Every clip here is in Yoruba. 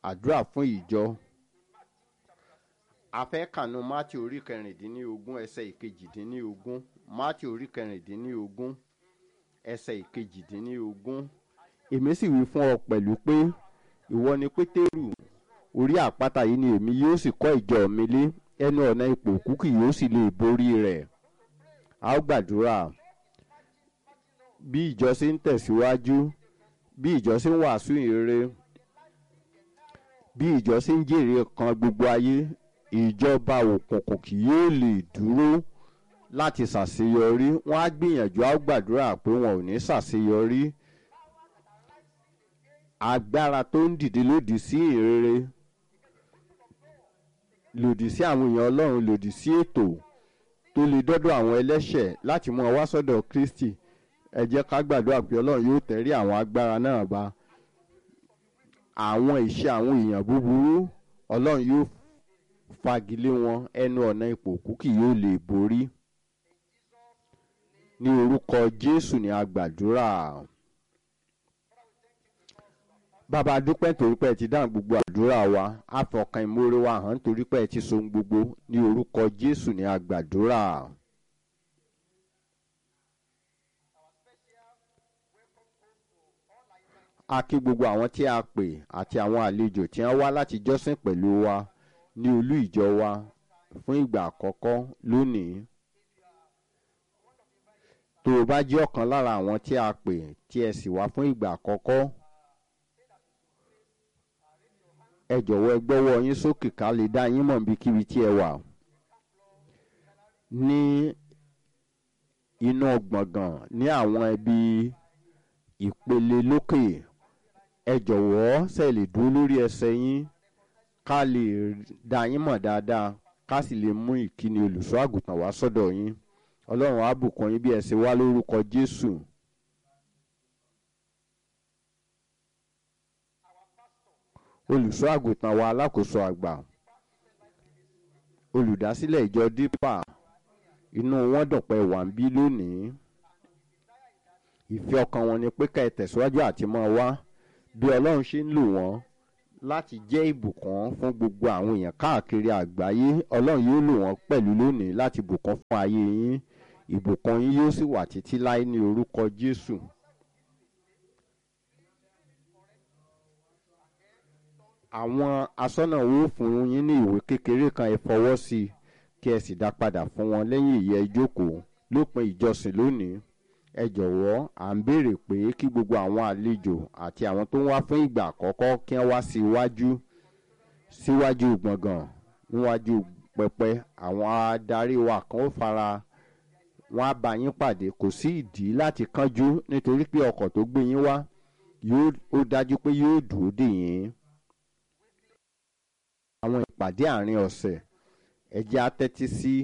àdúrà fún ìjọ afẹ́kànú mátì orí kẹrìndínlógún ẹsẹ̀ ìkejìdínlógún mátì orí kẹrìndínlógún ẹsẹ̀ ìkejìdínlógún èmi sì wí fún ọ pẹ̀lú pé ìwọ ni pétérù orí àpáta yìí ni èmi yóò sì kọ́ ìjọ mi lé ẹnu ọ̀nà ipò òkú kì yóò sì lè borí rẹ̀ a ó gbàdúrà bí ìjọ ṣe ń tẹ̀síwájú bí ìjọ ṣe ń wàásù ìrere bí ìjọ ṣe ń jèrè kan gbogbo ayé ìjọba òkùnkùn kì yóò lè dúró láti ṣàṣeyọrí wọn á gbìyànjú á gbàdúrà pé wọn ò ní ṣàṣeyọrí agbára tó ń dìde lòdì sí ìrere lòdì sí àwọn èèyàn ọlọ́run lòdì sí ètò tó lè dọ́dọ̀ àwọn ẹlẹ́ṣẹ̀ láti mú ọ wá sọ́dọ̀ kristi ẹ jẹ́ ká gbàdúrà pé ọlọ́run yóò tẹ̀rí àwọn agbára náà bá àwọn ìṣe àwọn èèyàn búburú ọlọ́run yóò fagilé wọn ẹnu ọ̀nà ipò òkú kì yóò lè borí ní orúkọ jésù ní agbàdúrà bàbá dúpẹ́ torí pé ẹ ti dáhùn gbogbo àdúrà wa àfọkàn ìmoore wa hàn torí pé ẹ ti so ohun gbogbo ní orúkọ jésù ní agbàdúrà. a kí gbogbo àwọn tí a pè àti àwọn àlejò tí wọ́n wá láti jọ́sìn pẹ̀lú wa ní olú ìjọ wa fún ìgbà àkọ́kọ́ lónìí. tó o bá jẹ́ ọ̀kan lára àwọn tí a pè tí ẹ sì wá fún ìgbà àkọ́kọ́ ẹ jọ̀wọ́ ẹ gbọ́wọ́ yín sókè ká lè dá yín mọ̀ níbikíbi tí ẹ wà. ní inú gbọ̀ngàn ní àwọn ẹbí ìpele lókè ẹ jọ̀wọ́ ṣe lè dúró lórí ẹsẹ̀ yín ká lè dá yín mọ̀ dáadáa ká sì lè mú ìkíni olùṣọ́ àgùntàn wá sọ́dọ̀ yín ọlọ́run á bùkún yín bí ẹ ṣe wá lórúkọ jésù. olùṣọ́ àgùntàn wa alákòóso àgbà olùdásílẹ̀ ìjọ dípà inú wọn dùn pé wà ń bí lónìí ìfẹ́ ọkàn wọn ni pé ká ẹ tẹ̀síwájú àti máa wá bí ọlọ́run ṣe ń lò wọ́n láti jẹ́ ìbùkún fún gbogbo àwọn èèyàn káàkiri àgbáyé ọlọ́run yóò lò wọ́n pẹ̀lú lónìí láti bùkún fún ayé yín ìbùkún yín yóò sì wà títí láé ní orúkọ jésù. àwọn asọ́nà wo fún yín ní ìwé kékeré kan ẹ fọwọ́ sí i kí ẹ sì dá padà fún wọn lẹ́yìn ìyẹn ìjókòó lópin ìjọsìn lónìí ẹ jọ̀wọ́ à ń béèrè pé kí gbogbo àwọn àlejò àti àwọn tó ń wá fún ìgbà àkọ́kọ́ kí wọ́n wá síwájú síwájú gbọ̀ngàn níwájú pẹpẹ àwọn adarí wa kan ó fara wọn á bá yín pàdé kò sí ìdí láti kánjú nítorí pé ọkọ̀ tó gbé yín wá yóò ó dájú pé yóò dúró dè yín àwọn ìpàdé àárín ọ̀sẹ̀ ẹ jẹ́ á tẹ́tí sí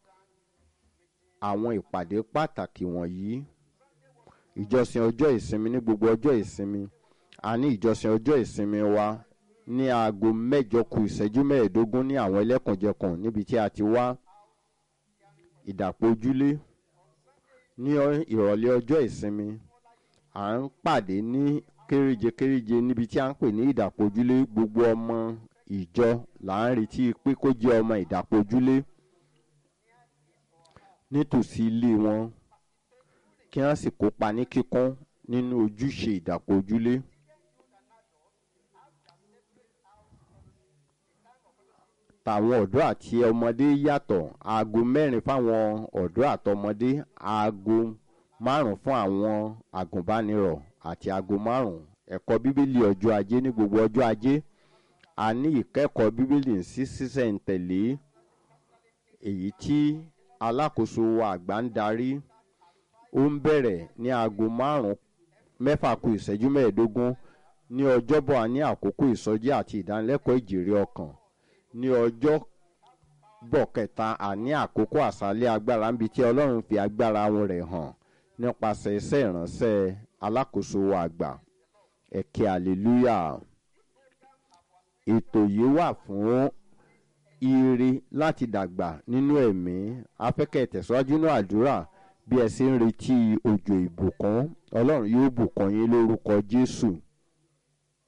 àwọn ìpàdé pàtàkì wọ̀nyí ìjọsìn ọjọ́ ìsinmi ní gbogbo ọjọ́ ìsinmi a ní ìjọsìn ọjọ́ ìsinmi wa ní aago mẹ́jọ kù ìṣẹ́jú mẹ́ẹ̀ẹ́dógún ní àwọn ẹlẹ́kùnjẹkùn níbi tí a ti wá ìdàpọ̀ ojúlé ní ìrọ̀lẹ́ ọjọ́ ìsinmi à ń pàdé ní kéréje kéréje níbi tí a ń pè ní ìdàpọ̀ ojúlé gbogbo ọmọ ìjọ là ń retí pé kó jẹ́ ọmọ ìdàpọ̀ ojúlé nítòsí ilé wọn kí wọ́n sì kópa ní kíkún nínú ojúṣe ìdàpọ̀ ojúlé. tàwọn ọ̀dọ́ àti ọmọdé yàtọ̀ aago mẹ́rin fáwọn ọ̀dọ́ àtọmọdé aago márùn fún àwọn agùnbánirọ̀ àti aago márùn ẹ̀kọ́ bíbélì ọjọ́ ajé ní gbogbo ọjọ́ ajé a ní ìkẹ́kọ̀ọ́ bíbélì sí sísẹ̀ǹtẹ̀lé èyí tí alákòóso àgbà ń darí ó ń bẹ̀rẹ̀ ní aago márùn mẹ́fà kù ìṣẹ́jú mẹ́ẹ̀ẹ́dógún ní ọjọ́bọ̀ a ní àkókò ìsọjí àti ìdánilẹ́kọ̀ọ́ ìjèrè ọkàn ní ọjọ́ bọ̀ kẹta àní àkókò àṣálẹ́ agbára níbi tí ọlọ́run fi agbára wọn rẹ̀ hàn nípasẹ̀ iṣẹ́ ìránṣẹ́ alákòóso àgbà ẹ̀kẹ́ àlélúyà ètò yìí wà fún ire láti dàgbà nínú ẹ̀mí afẹ́kẹ́ tẹ̀síwájú náà àdúrà bí ẹ ṣe ń retí òjò ìbùkún ọlọ́run yóò bùkún yín lórúkọ jésù.